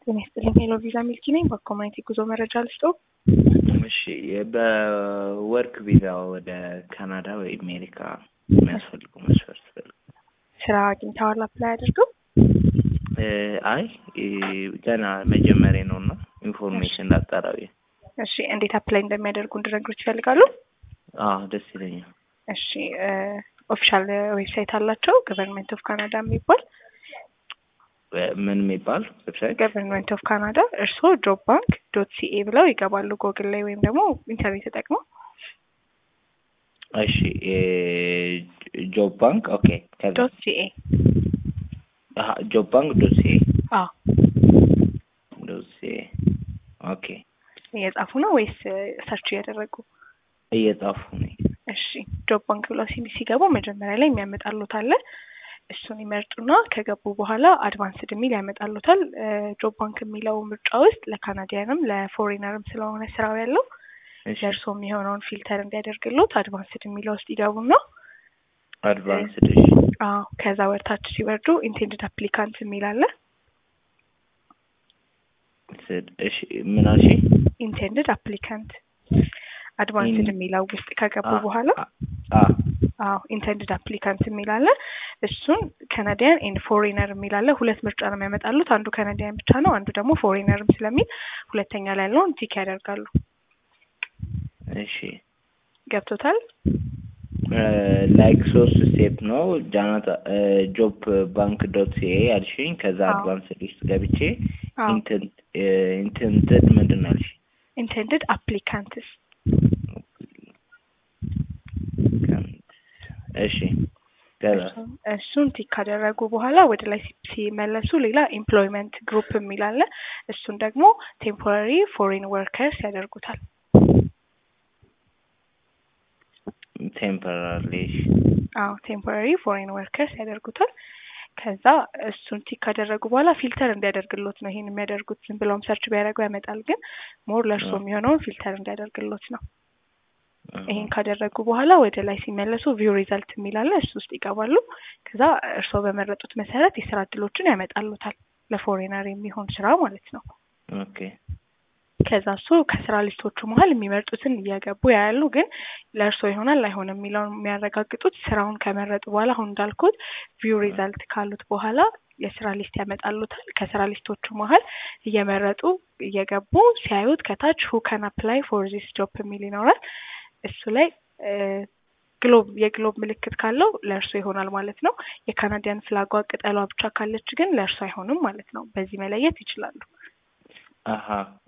ጤና ይስጥልኝ። ሄሎ ቪዛ ሚልኪ ነኝ። በኮሚኒቲ ጉዞ መረጃ ልስጦ። እሺ በወርክ ቪዛ ወደ ካናዳ ወይ አሜሪካ የሚያስፈልጉ መስፈርት ፈልጉ። ስራ አግኝተዋል? አፕላይ አድርገው? አይ ገና መጀመሪያ ነው እና ኢንፎርሜሽን ላጣራቢ። እሺ እንዴት አፕላይ እንደሚያደርጉ እንድነግሮች ይፈልጋሉ? አዎ ደስ ይለኛል። እሺ ኦፊሻል ዌብሳይት አላቸው ገቨርንመንት ኦፍ ካናዳ የሚባል ምን የሚባል ዌብሳይት? ገቨርንመንት ኦፍ ካናዳ። እርስዎ ጆብ ባንክ ዶት ሲኤ ብለው ይገባሉ ጎግል ላይ ወይም ደግሞ ኢንተርኔት ተጠቅመው። እሺ ጆብ ባንክ ኦኬ። ዶት ሲኤ ጆብ ባንክ ዶት ሲኤ አዎ። ዶት ሲኤ ኦኬ። እየጻፉ ነው ወይስ ሰርች እያደረጉ? እየጻፉ ነኝ። እሺ ጆብ ባንክ ብለው ሲገቡ መጀመሪያ ላይ የሚያመጣሉት አለ እሱን ይመርጡና ከገቡ በኋላ አድቫንስድ የሚል ያመጣሉታል። ጆብ ባንክ የሚለው ምርጫ ውስጥ ለካናዲያንም ለፎሬነርም ስለሆነ ስራው ያለው ለእርሶ የሚሆነውን ፊልተር እንዲያደርግሎት አድቫንስድ የሚለው ውስጥ ይገቡና አድቫንስድ እሺ። አዎ ከዛ ወርታች ሲወርዱ ኢንቴንድድ አፕሊካንት የሚል አለ። እሺ ምን አልሽ? ኢንቴንድድ አፕሊካንት አድቫንስድ የሚለው ውስጥ ከገቡ በኋላ አዎ ኢንቴንድድ አፕሊካንት የሚል አለ። እሱን ካናዲያን ኤንድ ፎሬነር የሚል አለ። ሁለት ምርጫ ነው የሚያመጣሉት። አንዱ ካናዲያን ብቻ ነው፣ አንዱ ደግሞ ፎሬነርም ስለሚል ሁለተኛ ላይ ያለውን ቲክ ያደርጋሉ። እሺ ገብቶታል? ላይክ ሶስት ስቴፕ ነው ጃናታ ጆብ ባንክ ዶት ሲኤ አልሽኝ። ከዛ አድቫንስድ ውስጥ ገብቼ ኢንቴንትድ ምንድን ነው ያልሽ? ኢንቴንድድ አፕሊካንትስ እሺ እሱን ቲክ ካደረጉ በኋላ ወደ ላይ ሲመለሱ ሌላ ኤምፕሎይመንት ግሩፕ የሚል አለ። እሱን ደግሞ ቴምፖራሪ ፎሬን ወርከርስ ያደርጉታል። ቴምፖራሪ አዎ ቴምፖራሪ ፎሬን ወርከርስ ያደርጉታል። ከዛ እሱን ቲክ ካደረጉ በኋላ ፊልተር እንዲያደርግሎት ነው ይሄን የሚያደርጉት። ዝም ብለውም ሰርች ቢያደርጉ ያመጣል፣ ግን ሞር ለእርሶ የሚሆነውን ፊልተር እንዲያደርግሎት ነው። ይሄን ካደረጉ በኋላ ወደ ላይ ሲመለሱ ቪው ሪዛልት የሚል አለ። እሱ ውስጥ ይገባሉ። ከዛ እርስዎ በመረጡት መሰረት የስራ እድሎችን ያመጣሉታል። ለፎሬነር የሚሆን ስራ ማለት ነው። ኦኬ። ከዛ እሱ ከስራ ሊስቶቹ መሀል የሚመርጡትን እየገቡ ያያሉ። ግን ለእርስዎ ይሆናል አይሆንም የሚለውን የሚያረጋግጡት ስራውን ከመረጡ በኋላ አሁን እንዳልኩት ቪው ሪዛልት ካሉት በኋላ የስራ ሊስት ያመጣሉታል። ከስራ ሊስቶቹ መሀል እየመረጡ እየገቡ ሲያዩት ከታች ሁ ካን አፕላይ ፎር ዚስ ጆብ የሚል ይኖራል። እሱ ላይ ግሎብ የግሎብ ምልክት ካለው ለእርሶ ይሆናል ማለት ነው። የካናዲያን ፍላጓ ቅጠሏ ብቻ ካለች ግን ለእርሶ አይሆንም ማለት ነው። በዚህ መለየት ይችላሉ። አሀ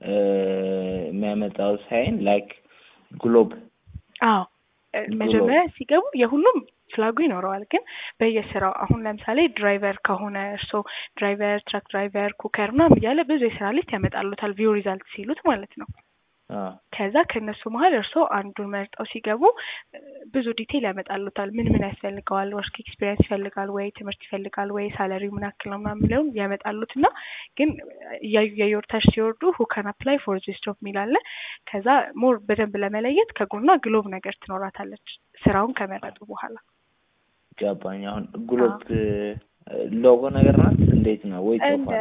የሚያመጣው ሳይን ላይክ ግሎብ። አዎ መጀመሪያ ሲገቡ የሁሉም ፍላጉ ይኖረዋል። ግን በየስራው አሁን ለምሳሌ ድራይቨር ከሆነ እርስዎ ድራይቨር፣ ትራክ ድራይቨር፣ ኩከር ምናምን እያለ ብዙ የስራ ሊስት ያመጣሉታል ቪው ሪዛልት ሲሉት ማለት ነው። ከዛ ከእነሱ መሀል እርስዎ አንዱን መርጠው ሲገቡ ብዙ ዲቴይል ያመጣሉታል። ምን ምን ያስፈልገዋል፣ ወርክ ኤክስፒሪየንስ ይፈልጋል ወይ፣ ትምህርት ይፈልጋል ወይ፣ ሳለሪው ምን ያክል ነው ምናምን የሚለውን ያመጣሉት እና ግን እያዩ እያዩ ወርታች ሲወርዱ ሁ ካን አፕላይ ፎር ዚስ ጆብ የሚል አለ። ከዛ ሞር በደንብ ለመለየት ከጎኗ ግሎብ ነገር ትኖራታለች ስራውን ከመረጡ በኋላ። ገባኝ። አሁን ግሎብ ሎጎ ነገር ናት። እንዴት ነው ወይ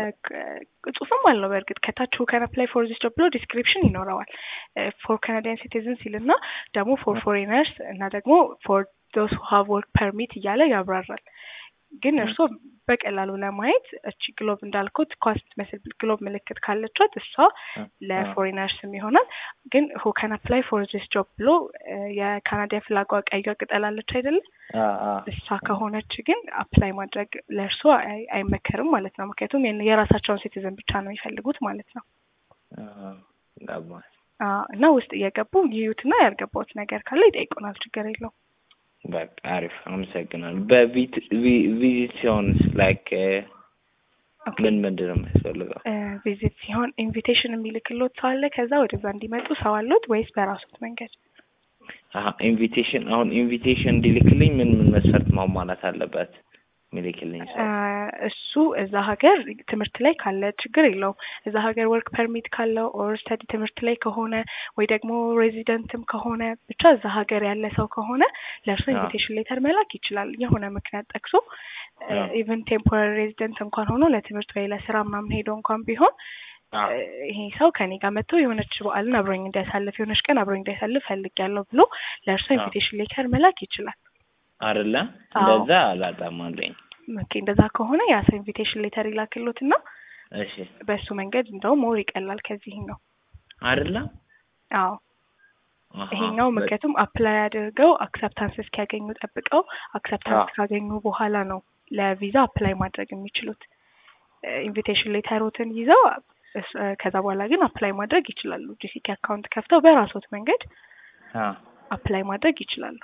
ጽሁፍም አለው። በእርግጥ ከታች ሁ ካን አፕላይ ፎር ዚስ ጆብ ብሎ ዲስክሪፕሽን ይኖረዋል። ፎር ካናዲያን ሲቲዝን ሲል እና ደግሞ ፎር ፎሬነርስ እና ደግሞ ፎር ዶስ ሁ ሃቭ ወርክ ፐርሚት እያለ ያብራራል። ግን እርስዎ በቀላሉ ለማየት እቺ ግሎብ እንዳልኩት ኳስ ትመስል ግሎብ ምልክት ካለቻት እሷ ለፎሬነርስም ይሆናል። ግን ሁ ካን አፕላይ ፎር ዚስ ጆብ ብሎ የካናዳ ፍላጓ ቀዩ ቅጠል አለች አይደለም? እሷ ከሆነች ግን አፕላይ ማድረግ ለእርሶ አይመከርም ማለት ነው። ምክንያቱም የራሳቸውን ሲቲዝን ብቻ ነው የሚፈልጉት ማለት ነው። እና ውስጥ እየገቡ ይዩትና ያልገባውት ነገር ካለ ይጠይቁናል። ችግር የለውም። በቃ አሪፍ፣ አመሰግናለሁ። በቪዚት ሲሆንስ ላይክ ምን ምንድን ነው የሚያስፈልገው? ቪዚት ሲሆን ኢንቪቴሽን የሚልክሎት ሰው አለ ከዛ ወደዛ እንዲመጡ ሰው አሉት ወይስ በራሱት መንገድ? ኢንቪቴሽን አሁን ኢንቪቴሽን እንዲልክልኝ ምን ምን መስፈርት ማሟላት አለበት? ሚልክልኝ ሰው? እሱ እዛ ሀገር ትምህርት ላይ ካለ ችግር የለውም። እዛ ሀገር ወርክ ፐርሚት ካለው ኦር ስተዲ ትምህርት ላይ ከሆነ ወይ ደግሞ ሬዚደንትም ከሆነ ብቻ እዛ ሀገር ያለ ሰው ከሆነ ለእርሱ አዎ። ኢንቪቴሽን ሌተር መላክ ይችላል። የሆነ ምክንያት ጠቅሶ አዎ። ኢቨን ቴምፖራሪ ሬዚደንት እንኳን ሆኖ ለትምህርት ወይ ለስራ ምናምን ሄዶ እንኳን ቢሆን አዎ። ይሄ ሰው ከኔ ጋር መጥቶ የሆነች በዓልን አብሮኝ እንዲያሳልፍ የሆነች ቀን አብሮኝ እንዲያሳልፍ ፈልጊያለሁ ብሎ ለእርሱ አዎ። ኢንቪቴሽን ሌተር መላክ ይችላል። አይደለ? አዎ። እንደዛ አላጣማለኝ። ኦኬ እንደዛ ከሆነ ያ ሰው ኢንቪቴሽን ሌተር ይላክሎት እና እሺ። በእሱ መንገድ እንደውም ሞር ይቀላል ከዚህኛው። አይደለ? አዎ አሃ። ይሄኛው በ- ምክንያቱም አፕላይ አድርገው አክሰፕታንስ እስኪያገኙ ጠብቀው አክሰፕታንስ አዎ። ካገኙ በኋላ ነው ለቪዛ አፕላይ ማድረግ የሚችሉት። ኢንቪቴሽን ሌተሮትን ይዘው እስ- ከዛ በኋላ ግን አፕላይ ማድረግ ይችላሉ። ጂሲኬ አካውንት ከፍተው በራሶት መንገድ አዎ። አፕላይ ማድረግ ይችላሉ።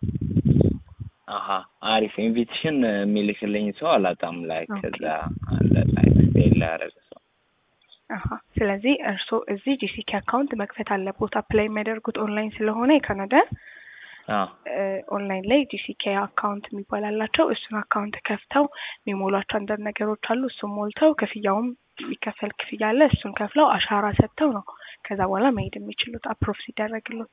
አሀ አሪፍ ኢንቪቴሽን የሚልክልኝ ሰው አላጣም። ላይ ኦኬ። ከዛ አለ ላይ ስቴል ያደረገ ሰው አሀ ስለዚህ እርስዎ እዚህ ጂሲኬ አካውንት መክፈት አለቦት። አፕላይ የሚያደርጉት ኦንላይን ስለሆነ የካናዳ አዎ ኦንላይን ላይ ጂሲኬ አካውንት የሚባል አላቸው። እሱን አካውንት ከፍተው የሚሞሏቸው አንዳንድ ነገሮች አሉ። እሱን ሞልተው ክፍያውም የሚከፈል ክፍያ አለ። እሱን ከፍለው አሻራ ሰጥተው ነው ከዛ በኋላ መሄድ የሚችሉት አፕሮቭ ሲደረግሎት።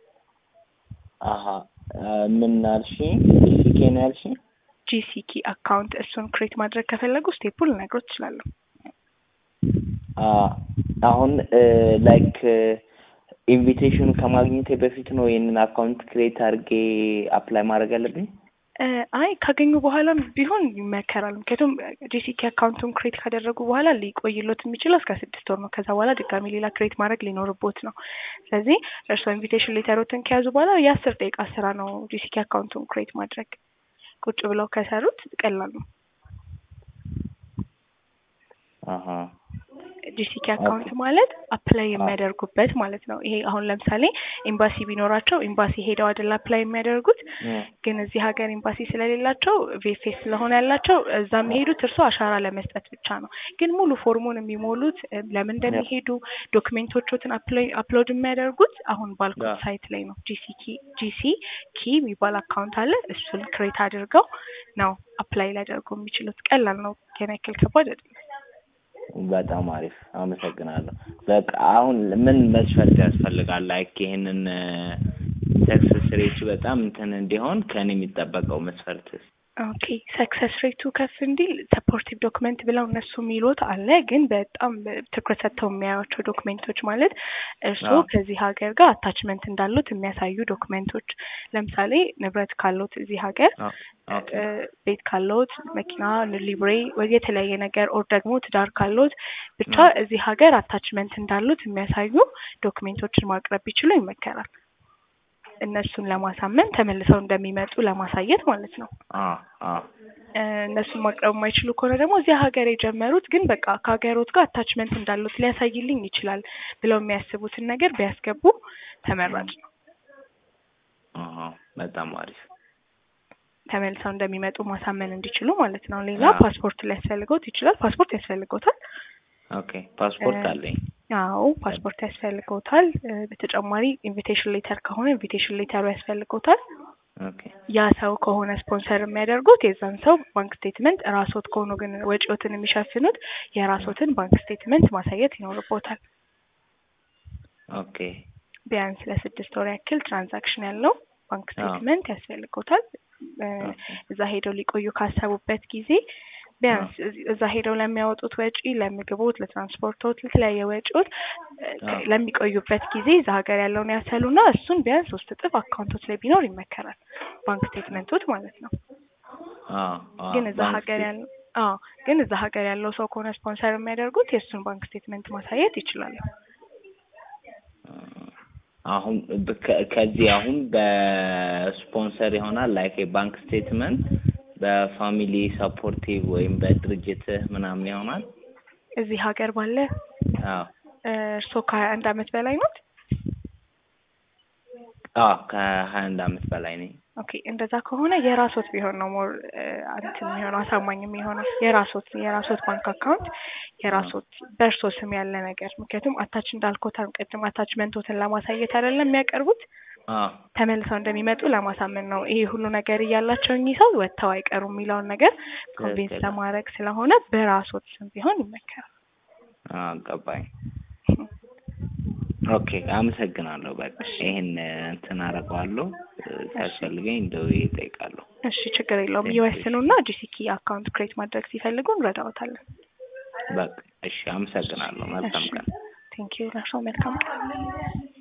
አሀ ምን አልሽኝ? ዲሲኬ ነው ያልሽኝ? ጂሲኬ አካውንት እሱን ክሬት ማድረግ ከፈለጉ ስቴፑል ልነግሮት እችላለሁ። አ አሁን ላይክ ኢንቪቴሽኑ ከማግኘቴ በፊት ነው ይህንን አካውንት ክሬት አድርጌ አፕላይ ማድረግ ያለብኝ? እ አይ ካገኙ በኋላም ቢሆን ይመከራል። ምክንያቱም ጂሲኬ አካውንቱን ክሬት ካደረጉ በኋላ ሊቆይሎት የሚችለው እስከ ስድስት ወር ነው። ከዛ በኋላ ድጋሚ ሌላ ክሬት ማድረግ ሊኖርቦት ነው። ስለዚህ እርስዎ ኢንቪቴሽን ሌተሮትን ከያዙ በኋላ የአስር ደቂቃ ስራ ነው ጂሲኬ አካውንቱን ክሬት ማድረግ። ቁጭ ብለው ከሰሩት ቀላል ነው። አሀ ጂሲኬ አካውንት ማለት አፕላይ የሚያደርጉበት ማለት ነው። ይሄ አሁን ለምሳሌ ኤምባሲ ቢኖራቸው ኤምባሲ ሄደው አይደል አፕላይ የሚያደርጉት እ ግን እዚህ ሀገር ኤምባሲ ስለሌላቸው ቪኤፍኤስ ስለሆነ ያላቸው እዛ የሚሄዱት እርሶ አሻራ ለመስጠት ብቻ ነው። ግን ሙሉ ፎርሙን የሚሞሉት እ ለምን እንደሚሄዱ ዶክሜንቶቹትን አፕሎድ የሚያደርጉት አሁን ባልኩት ያ። ሳይት ላይ ነው። ጂሲኪ ጂሲ ኪ የሚባል አካውንት አለ። እሱን ክሬት አድርገው ነው አፕላይ ሊያደርጉ የሚችሉት። ቀላል ነው። ገና ያክል ከባድ አይደለም። በጣም አሪፍ አመሰግናለሁ። በቃ አሁን ምን መስፈርት ያስፈልጋል? ላይክ ይሄንን ሰክሰስ ሬቱ በጣም እንትን እንዲሆን ከኔ የሚጠበቀው መስፈርትስ? ኦኬ ሰክሰስ ሬቱ ከፍ እንዲል ሰፖርቲቭ ዶክመንት ብለው እነሱ የሚሉት አለ። ግን በጣም ትኩረት ሰጥተው የሚያዩቸው ዶክሜንቶች ማለት እርስዎ አዎ። ከዚህ ሀገር ጋር አታችመንት እንዳሉት የሚያሳዩ ዶክሜንቶች፣ ለምሳሌ ንብረት ካሉት እዚህ ሀገር አ- ኦኬ እ ቤት ካለዎት፣ መኪና፣ ሊብሬ ወይ የተለያየ ነገር ኦር ደግሞ ትዳር ካለዎት ብቻ አዎ። እዚህ ሀገር አታችመንት እንዳሉት የሚያሳዩ ዶክሜንቶችን ማቅረብ ቢችሉ ይመከራል። እነሱን ለማሳመን ተመልሰው እንደሚመጡ ለማሳየት ማለት ነው። አ አ እ እነሱን ማቅረብ የማይችሉ ከሆነ ደግሞ እዚህ ሀገር የጀመሩት ግን በቃ ከሀገሮት ጋር አታችመንት እንዳሉት ሊያሳይልኝ ይችላል ብለው የሚያስቡትን ነገር ቢያስገቡ ተመራጭ ነው። አሀ በጣም አሪፍ ተመልሰው እንደሚመጡ ማሳመን እንዲችሉ ማለት ነው። ሌላ አዎ። ፓስፖርት ሊያስፈልገውት ይችላል። ፓስፖርት ያስፈልገውታል። ኦኬ ፓስፖርት እ አለኝ። አዎ ፓስፖርት ያስፈልገውታል። እ በተጨማሪ ኢንቪቴሽን ሌተር ከሆነ ኢንቪቴሽን ሌተሩ ያስፈልገውታል። ኦኬ ያ ሰው ከሆነ ስፖንሰር የሚያደርጉት የዛን ሰው ባንክ ስቴትመንት፣ ራስዎት ከሆኑ ግን ወጪዎትን የሚሸፍኑት የራስዎትን ባንክ ስቴትመንት ማሳየት ይኖርቦታል። ኦኬ ቢያንስ ለስድስት ወር ያክል ትራንዛክሽን ያለው ባንክ ስቴትመንት ያስፈልጎታል። እ እዛ ሄደው ሊቆዩ ካሰቡበት ጊዜ ቢያንስ እዚ- እዛ ሄደው ለሚያወጡት ወጪ፣ ለምግቦት፣ ለትራንስፖርቶት፣ ለተለያየ ወጪዎች እ ከ- አዎ። ለሚቆዩበት ጊዜ እዛ ሀገር ያለውን ያሰሉና እሱን ቢያንስ ሶስት እጥፍ አካውንቶች ላይ ቢኖር ይመከራል። ባንክ ስቴትመንቶች ማለት ነው። አ አ ግን እዛ ባንክ ሀገር ስቴት- ያለው አዎ ግን እዛ ሀገር ያለው ሰው ከሆነ ስፖንሰር የሚያደርጉት የእሱን ባንክ ስቴትመንት ማሳየት ይችላሉ። አሁን በ- ከ- ከዚህ አሁን በስፖንሰር ይሆናል ላይክ የባንክ ስቴትመንት በፋሚሊ ሰፖርቲቭ ወይም በድርጅትህ ምናምን ይሆናል። እዚህ ሀገር ባለ አዎ እርስዎ ከሀያ አንድ አመት በላይ ኖት? አዎ ከሀያ አንድ አመት በላይ ነኝ። ኦኬ እንደዛ ከሆነ የራሶት ቢሆን ነው ሞር እንትን የሚሆነው አሳማኝ የሚሆነው የራሶት የራሶት ባንክ አካውንት የራሶት በእርሶ ስም ያለ ነገር ምክንያቱም አታች እንዳልኮት ቅድም አታችመንቶትን ለማሳየት አይደለም የሚያቀርቡት አዎ ተመልሰው እንደሚመጡ ለማሳመን ነው። ይሄ ሁሉ ነገር እያላቸው እኚህ ሰው ወጥተው አይቀሩም የሚለውን ነገር ኮንቪንስ ትክክል። ለማድረግ ስለሆነ በራስዎት ስም ቢሆን ይመከራል። አዎ ገባኝ። ኦኬ አመሰግናለሁ። በቃ ይሄን እንትን አደርገዋለሁ። ሲያስፈልገኝ ደውዬ እጠይቃለሁ። እሺ ችግር የለውም። ይወስኑና ጂሲኪ አካውንት ክሬት ማድረግ ሲፈልጉ እንረዳዎታለን። በቃ እሺ አመሰግናለሁ። መልካም ቀን። ቴንኪዩ ለእርስዎ መልካም ቀን።